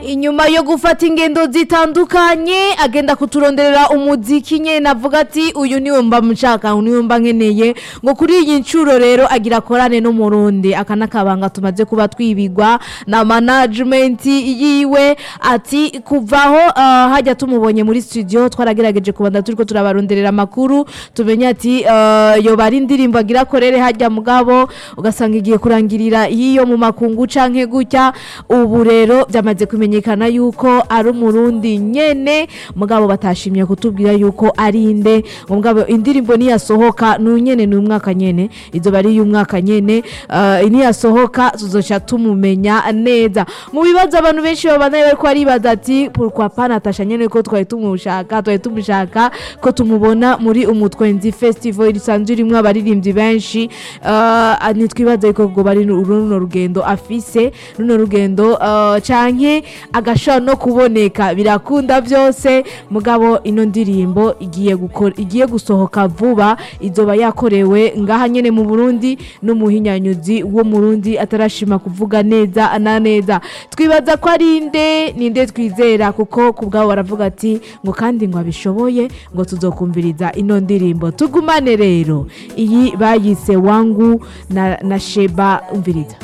inyuma yo gufata ingendo zitandukanye agenda kuturonderera umuziki nyene avuga ati uyu niwe mba mshaka uyu niwe mba nkeneye ngo kuri iyi ncuro rero agira korane n'umurundi aka n'akabanga tumaze kuba twibigwa na management yiwe ati kuvaho uh, hajya tumubonye muri studio twaragerageje kubanda turiko turabaronderera amakuru tumenye ati uh, yoba ari indirimbo agira korere hajya mugabo ugasanga igiye kurangirira yiyo mu makungu canke gutya ubu rero byamaze kumenyekana yuko ari umurundi nyene mugabo batashimye kutubwira yuko ari inde mugabo indirimbo niyasohoka n'unyene ni umwaka nyene izo bari y'umwaka nyene uh, niyasohoka tuzoca tumumenya neza mu bibazo abantu benshi babanaye bariko baribaza ati pourquoi pas Natasha nyene ko twari tumushaka twari tumushaka ko tumubona muri umutwenzi festival risanzwe rimwe abaririmbyi benshi uh, nitwibaza yuko ngo bari runo rugendo afise runo rugendo uh, canke agashobora no kuboneka birakunda byose mugabo ino ndirimbo igiye gukora igiye gusohoka vuba izoba yakorewe ngaha nyene mu Burundi n'umuhinyanyuzi wo mu Burundi atarashima kuvuga neza na neza twibaza ko ari inde ninde twizera kuko kubwabo baravuga ati ngo kandi ngo abishoboye ngo tuzokumviriza ino ndirimbo tugumane rero iyi bayise wangu na, na Sheba umviriza